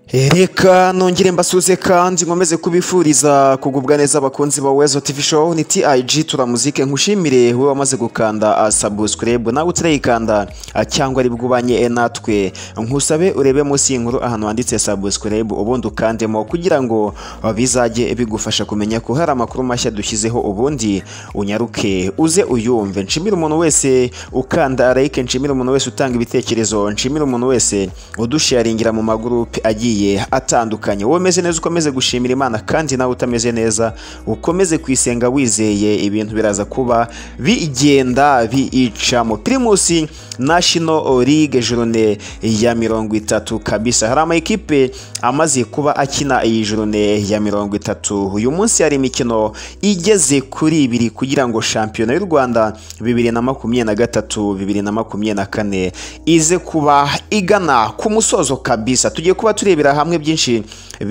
reka nongere mbasuze kandi nkomeze kubifuriza kugubwa neza abakunzi ba wezo tv show ni tig turamuzike nkushimire wowe wamaze gukanda subscribe nawe utarayikanda cyangwa ari bwubanye natwe nkusabe urebe munsi y'inkuru ahantu handitse subscribe ubundi ukandemo kugira ngo bizajye bigufasha kumenya ko hari amakuru mashya dushyizeho ubundi unyaruke uze uyumve nshimire umuntu wese ukanda like nshimire umuntu wese utanga ibitekerezo nshimire umuntu wese udusharingira mu magurupe agiye atandukanye wowe umeze neza ukomeze gushimira imana kandi nawe utameze neza ukomeze kwisenga wizeye ibintu biraza kuba bigenda biyicamo pirimusi nashino ligue jurune ya mirongo itatu kabisa hari amakipe amaze kuba akina iyi jurune ya mirongo itatu uyu munsi hari imikino igeze kuri ibiri kugira ngo shampiyona y'u rwanda bibiri na makumyabiri na gatatu bibiri na makumyabiri na kane ize kuba igana ku musozo kabisa tugiye kuba turebera hamwe byinshi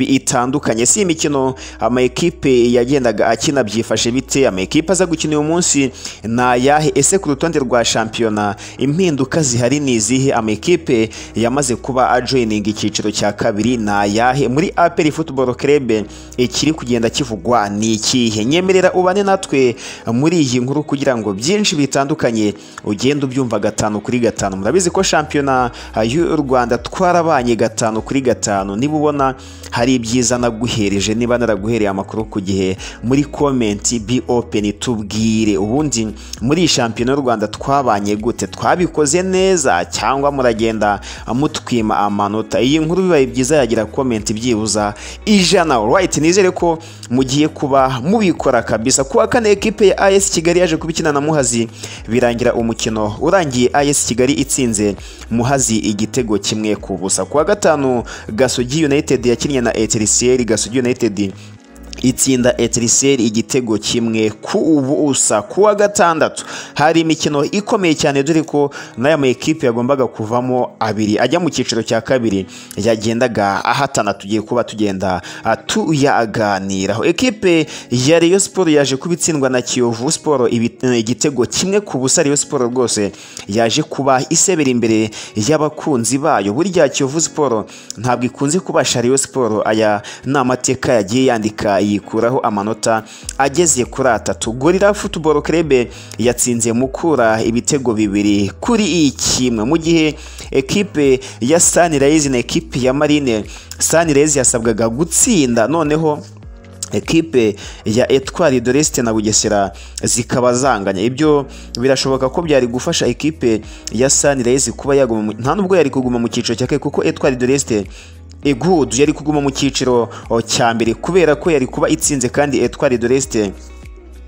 bitandukanye si imikino amakipe yagendaga akina byifashe bite amakipe aza gukina uyu munsi ni ayahe ese ku rutonde rwa shampiyona impinduka zihari ni izihe amakipe yamaze kuba ajoyininga icyiciro cya kabiri ni ayahe muri aperi futuboro kerebe ikiri kugenda kivugwa ni ikihe nyemerera ubane natwe muri iyi nkuru kugira ngo byinshi bitandukanye ugende ubyumva gatanu kuri gatanu murabizi ko shampiyona y'u rwanda twarabanye gatanu kuri gatanu niba ubona hari ibyiza naguhereje niba naraguhereye amakuru ku gihe muri komenti bi openi tubwire ubundi muri shampiyona y'u rwanda twabanye gute twabikoze neza cyangwa muragenda mutwima amanota iyi nkuru bibaye byiza yagira komenti byibuza ijana right nizere ko mugiye kuba mubikora kabisa kuwa kane ekipe ya AS Kigali yaje kubikina na Muhazi birangira umukino urangiye AS Kigali itsinze Muhazi igitego kimwe ku busa kuwa gatanu Gasogi United yakinnye na Etiriseri Gasogi United itsinda etiriseri igitego kimwe ku ubusa kuwa gatandatu hari imikino ikomeye cyane dore ko n'aya makipe yagombaga kuvamo abiri ajya mu cyiciro cya kabiri yagendaga ahatana tugiye kuba tugenda tuyaganiraho ekipe ya Rayon Sport yaje kuba itsindwa na Kiyovu Sport igitego kimwe ku busa Rayon Sport rwose yaje kuba isebera imbere y'abakunzi bayo burya Kiyovu Sport ntabwo ikunze kubasha Rayon Sport aya ni amateka yagiye yandika yikuraho amanota ageze kuri atatu gorira futuboro kerebe yatsinze mukura ibitego bibiri kuri kimwe mu gihe ekipe ya sanirayizi na ekipe ya marine sanirayizi yasabwaga gutsinda noneho ekipe ya etwari doresite na bugesera zikaba zanganya ibyo birashoboka ko byari gufasha ekipe ya sanirayizi kuba yaguma nta nubwo yari kuguma mu cyiciro cya kare kuko etwari doresite egudu yari kuguma mu cyiciro cya mbere kubera ko yari kuba itsinze kandi etwari doresite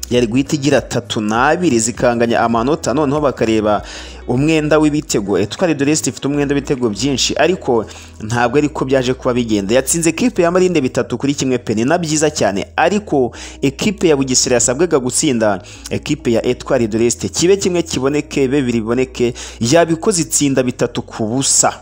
yari guhita igira tatu n'abiri zikanganya amanota noneho bakareba umwenda w'ibitego etwari doresite ifite umwenda w'ibitego byinshi ariko ntabwo ariko byaje kuba bigenda yatsinze ekipe ya marinde bitatu kuri kimwe pe ni na byiza cyane ariko ekipe ya bugesera yasabwaga gutsinda ekipe ya etwari doresite kibe kimwe kiboneke bibiri biboneke yabikoze itsinda bitatu ku busa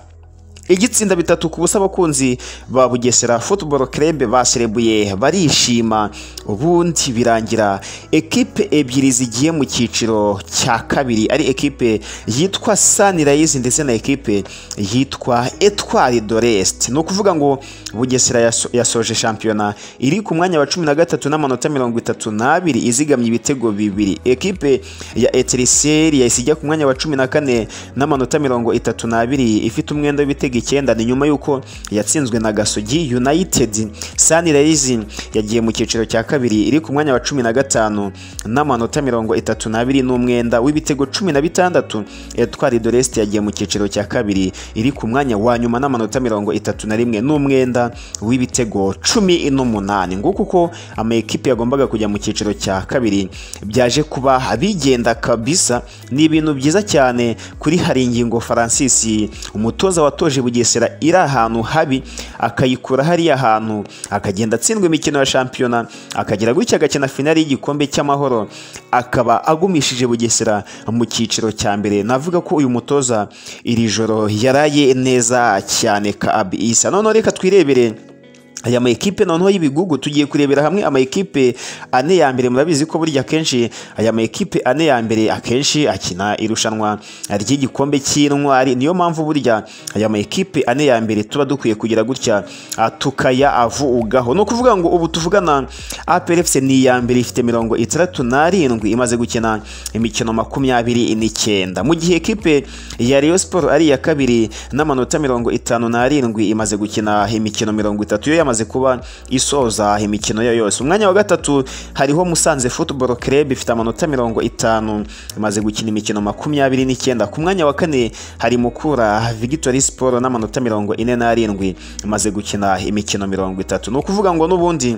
igitsinda bitatu ku busa abakunzi ba bugesera futuboro kerebe baserebuye barishima ubundi birangira ekipe ebyiri zigiye mu cyiciro cya kabiri ari ekipe yitwa sanirayizi ndetse na ekipe yitwa etwari doresite ni ukuvuga ngo bugesera yasoje shampiyona iri ku mwanya wa cumi na gatatu n'amanota mirongo itatu n'abiri izigamye ibitego bibiri ekipe ya etiriseri yahise ijya ku mwanya wa cumi na kane n'amanota mirongo itatu n'abiri ifite umwenda w'ibitego icyenda ni nyuma y'uko yatsinzwe na gasogi united sanirayizi yagiye mu cyiciro cya kabiri iri ku mwanya wa cumi na gatanu n'amanota mirongo itatu n'abiri n'umwenda w'ibitego cumi na bitandatu etwari doresite yagiye mu cyiciro cya kabiri iri ku mwanya wa nyuma n'amanota mirongo itatu na rimwe n'umwenda w'ibitego cumi n'umunani nguko uko amakipe yagombaga kujya mu cyiciro cya kabiri byaje kuba bigenda kabisa ni ibintu byiza cyane kuri hari ingingo francis umutoza watoje bugesera iri ahantu habi akayikura hariya hantu akagenda atsindwa imikino ya shampiyona akagira gutya agakina finali y'igikombe cy'amahoro akaba agumishije bugesera mu cyiciro cya mbere navuga ko uyu mutoza iri joro yaraye neza cyane ka abisa noneho reka twirebere aya ma ekipe noneho y'ibigugu tugiye kurebera hamwe ama ekipe ane ya mbere murabizi ko burya akenshi aya ma ekipe ane ya mbere akenshi akina irushanwa ry'igikombe cy'intwari niyo mpamvu burya aya ma ekipe ane ya mbere tuba dukwiye kugira gutya ah, tukayavugaho ni ukuvuga ngo ubu tuvugana APR FC ni iya mbere ifite mirongo itandatu n'arindwi imaze gukina imikino makumyabiri n'icyenda mu gihe ekipe ya Rayon Sport ari iya kabiri n'amanota mirongo itanu n'arindwi imaze gukina imikino mirongo itatu yo yamaze yamaze kuba isoza imikino yo yose umwanya wa gatatu hariho Musanze Football Club ifite amanota mirongo itanu imaze gukina imikino makumyabiri n'icyenda ku mwanya wa kane hari Mukura Victory Sport n'amanota mirongo ine n'arindwi imaze gukina imikino mirongo itatu ni ukuvuga ngo n'ubundi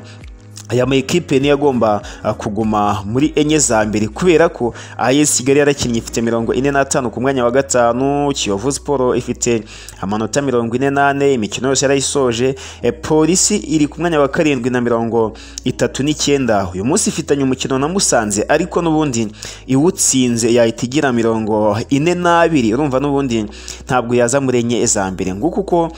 aya ma ekipe niyo agomba ah, kuguma muri enye za mbere kubera ko AS Kigali yarakinnye ifite mirongo ine n'atanu ku mwanya wa gatanu Kiyovu Sport ifite amanota mirongo ine n'ane imikino yose yarayisoje Eh, polisi iri ku mwanya wa karindwi na mirongo itatu n'icyenda uyu munsi ifitanye umukino na Musanze ariko n'ubundi iwutsinze yahita igira mirongo ine n'abiri urumva n'ubundi ntabwo yaza muri enye za mbere nguko uko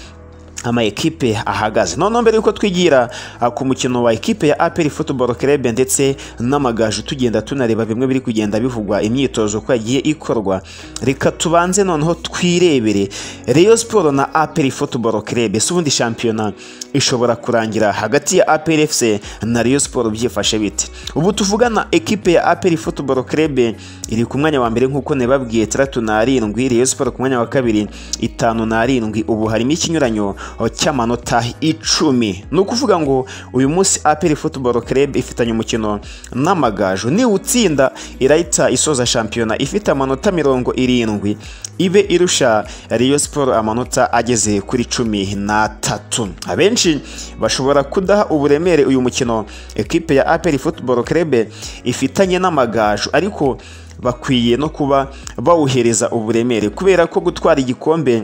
ama ekipe ahagaze noneho mbere yuko twigira ah, ku mukino wa ekipe ya APR Football Club ndetse n'amagaju tugenda tunareba bimwe biri kugenda bivugwa imyitozo ko yagiye ikorwa reka tubanze noneho twirebere Rayon Sport na APR Football Club ese ubundi shampiyona ishobora kurangira hagati ya APR FC na Rayon Sport byifashe bite ubu tuvugana ekipe ya APR Football Club iri ku mwanya wa mbere nk'uko nababwiye itandatu n'arindwi Rayon Sport ku mwanya wa kabiri itanu n'arindwi ubu harimo ikinyuranyo cy'amanota icumi ni ukuvuga ngo uyu munsi aperi futuboro Club ifitanye umukino n'amagaju niwutsinda irahita isoza shampiyona ifite amanota mirongo irindwi ibe irusha Rayon Sport amanota ageze kuri cumi n'atatu abenshi bashobora kudaha uburemere uyu mukino ekipe ya aperi futuboro Club ifitanye n'amagaju ariko bakwiye no kuba bawuhereza uburemere kubera ko gutwara igikombe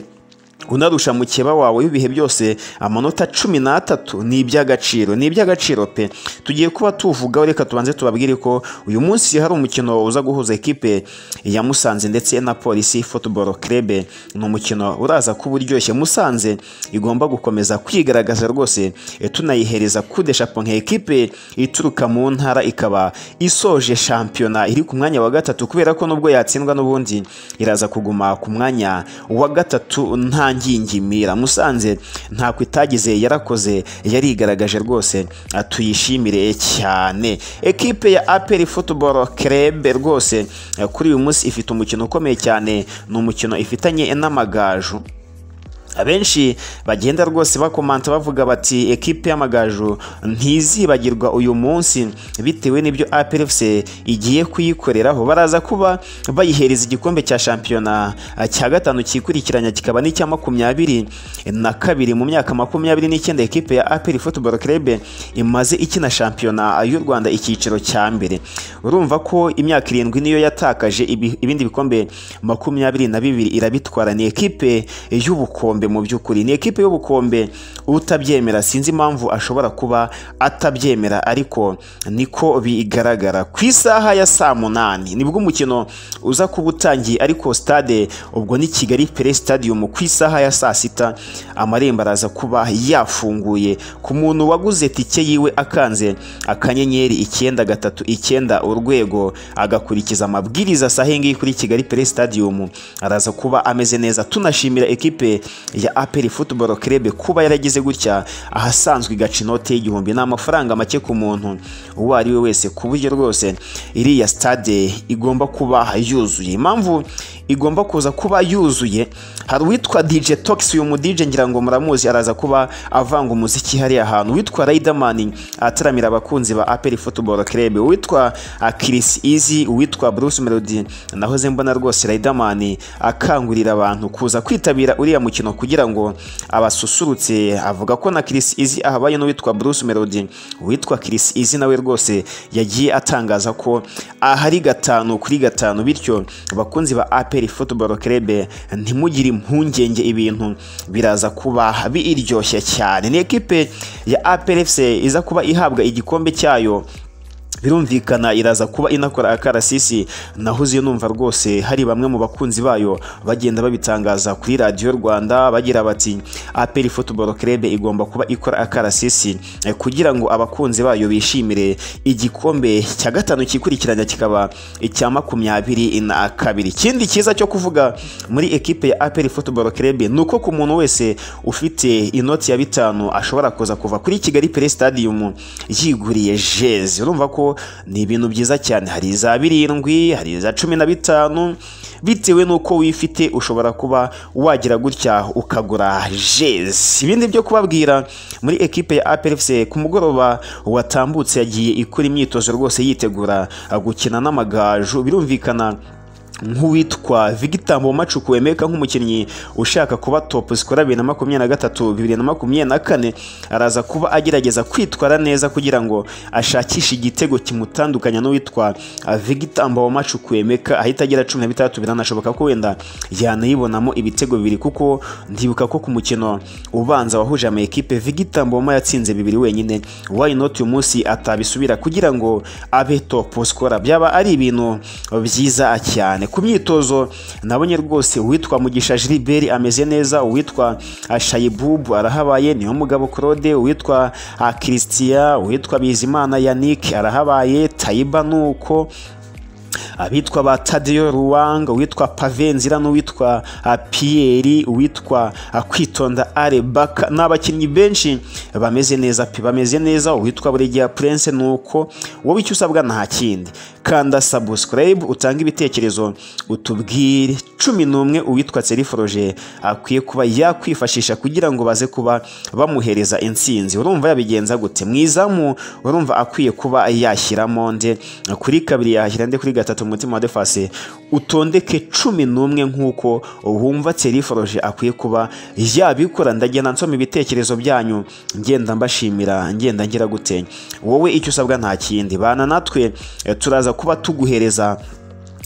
unarusha mukeba wawe w'ibihe byose amanota cumi n'atatu ni iby'agaciro ni iby'agaciro pe tugiye kuba tuvugaho reka tubanze tubabwire ko uyu munsi hari umukino uza guhuza ekipe ya musanze ndetse na polisi football club ni umukino uraza kuba uryoshye musanze igomba gukomeza kwigaragaza rwose eh, tunayihereza kude shapo nka ekipe ituruka mu ntara ikaba isoje shampiyona iri ku mwanya wa gatatu kubera ko nubwo yatsindwa n'ubundi iraza kuguma ku mwanya wa gatatu nta ngingimira musanze ntako itagize yarakoze yarigaragaje rwose ah, tuyishimire cyane ekipe ya aperi futuboro kerebe rwose eh, kuri uyu munsi ifite umukino ukomeye cyane ni umukino ifitanye n'amagaju abenshi bagenda rwose bakomanta bavuga bati ekipe y'amagaju ntizibagirwa uyu munsi bitewe n'ibyo APRFC igiye kuyikoreraho baraza kuba bayihereza igikombe cya shampiyona ah, cya gatanu cyikurikiranya kikaba n'icya makumyabiri na kabiri mu myaka makumyabiri n'icyenda ekipe ya APR Football Club imaze ikina shampiyona y'u Rwanda icyiciro cya mbere urumva ko imyaka irindwi niyo yatakaje ibi- ibindi bikombe makumyabiri na bibiri irabitwara ni ekipe y'ubukombe mu by'ukuri ni ekipe y'ubukombe utabyemera sinzi impamvu ashobora kuba atabyemera ariko niko bigaragara ku isaha ya saa munani nibwo umukino uza kuba utangiye ariko stade ubwo ni Kigali Play Stadium ku isaha ya saa sita amarembo araza kuba yafunguye ku muntu waguze tike yiwe akanze akanyenyeri icyenda gatatu icyenda urwego agakurikiza amabwiriza sahe ngiyi kuri Kigali Play Stadium araza kuba ameze neza tunashimira ekipe ya APR Football Club kuba yaragize gutya ahasanzwe igaca inote y'igihumbi ni amafaranga make ku muntu uwo ari we wese ku buryo rwose iriya stade igomba kuba yuzuye impamvu igomba kuza kuba yuzuye hari uwitwa DJ Tox uyu mu DJ ngira ngo muramuzi araza kuba avanga umuziki hariya hantu uwitwa Riderman ataramira abakunzi ba APR Football Club uwitwa ah, Chris Easy uwitwa Bruce Melody nahoze mbona rwose Riderman akangurira abantu kuza kwitabira uriya mukino kugira ngo abasusurutse avuga ko na Chris Easy ahabaye n'uwitwa Bruce Melody uwitwa Chris Easy nawe rwose yagiye atangaza ko ahari gatanu kuri gatanu bityo abakunzi ba APR Football Club ntimugire impungenge ibintu biraza kuba biryoshye cyane ni ekipe ya APR FC iza kuba ihabwa igikombe cyayo birumvikana iraza kuba inakora akarasisi nahoze numva rwose hari bamwe mu bakunzi bayo bagenda babitangaza kuri radiyo rwanda bagira bati aperi futuboro kerebe igomba kuba ikora akarasisi eh, kugira ngo abakunzi bayo bishimire igikombe cya gatanu kikurikiranya kikaba icya makumyabiri na kabiri ikindi cyiza cyo kuvuga muri ekipe ya aperi futuboro kerebe ni uko ku muntu wese ufite inoti ya bitanu ashobora kuza kuva kuri kigali pere stadium yiguriye jezi urumva ko ni ibintu byiza cyane hari iza birindwi hari iza cumi na bitanu bitewe n'uko wifite ushobora kuba wagira gutya ukagura jezi ibindi byo kubabwira muri ekipe ya APFC ku mugoroba watambutse yagiye ikora imyitozo rwose yitegura gukina n'amagaju birumvikana nk'uwitwa Victor Mbomacuku wemeka nk'umukinnyi ushaka kuba top scorer bibiri na makumyabiri na gatatu bibiri na makumyabiri na kane araza kuba agerageza kwitwara neza kugira ngo ashakishe igitego kimutandukanya n'uwitwa ah, Victor Mbomacuku wemeka ahita agira cumi na bitandatu biranashoboka ko wenda yanayibonamo ibitego bibiri kuko ndibuka ko ku mukino ubanza wahuje ama ekipe Victor Mboma yatsinze bibiri wenyine why not uyu munsi atabisubira kugira ngo abe top scorer byaba ari ibintu byiza cyane cyane ku myitozo nabonye rwose uwitwa mugisha Gilbert ameze neza uwitwa ah, shayibubu arahabaye niyo mugabo claude uwitwa ah, christian uwitwa bizimana yannick arahabaye tayiba nuko abitwa ba Tadeo Ruwanga uwitwa Pavenzira n'uwitwa ah, Pierre uwitwa ah, Kwitonda Arebaka n'abakinnyi benshi bameze neza pe bameze neza uwitwa Buregeya Prince nuko wowe icyo usabwa nta kindi kanda subscribe utanga ibitekerezo utubwire cumi n'umwe uwitwa Seriforoje akwiye kuba yakwifashisha kugira ngo baze kuba bamuhereza intsinzi urumva yabigenza gute mwizamu urumva akwiye kuba yashyiramo nde kuri kabiri yashyira nde kuri gatatu umutima wa defase utondeke cumi n'umwe nk'uko wumva teriforoje akwiye kuba yabikora ndagenda nsoma ibitekerezo byanyu ngenda mbashimira ngenda ngira gute wowe icyo usabwa nta kindi bana natwe eh, turaza kuba tuguhereza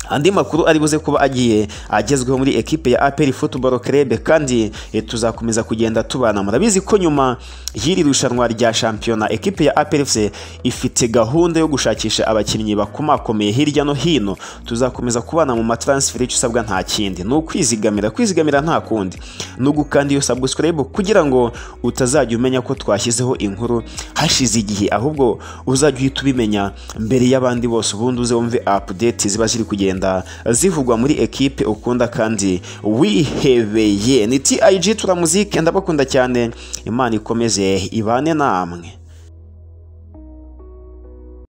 andi makuru ari buze kuba agiye agezweho muri ekipe ya APR Football Club kandi eh, tuzakomeza kugenda tubana murabizi ko nyuma y'iri rushanwa rya shampiyona ekipe ya APR FC ifite gahunda yo gushakisha abakinnyi bakomakomeye hirya no hino tuzakomeza kubana mu matransfer icyo usabwa nta kindi ni ukwizigamira kwizigamira nta kundi ni ugukanda iyo subscribe kugira ngo utazajya umenya ko twashyizeho inkuru hashize igihe ahubwo uzajya uhita ubimenya mbere y'abandi bose ubundi uze wumve update ziba ziri kugenda kugenda zivugwa muri ekipe ukunda kandi wihebeye ni TIG turamuzike ndabakunda cyane imana ikomeze ibane namwe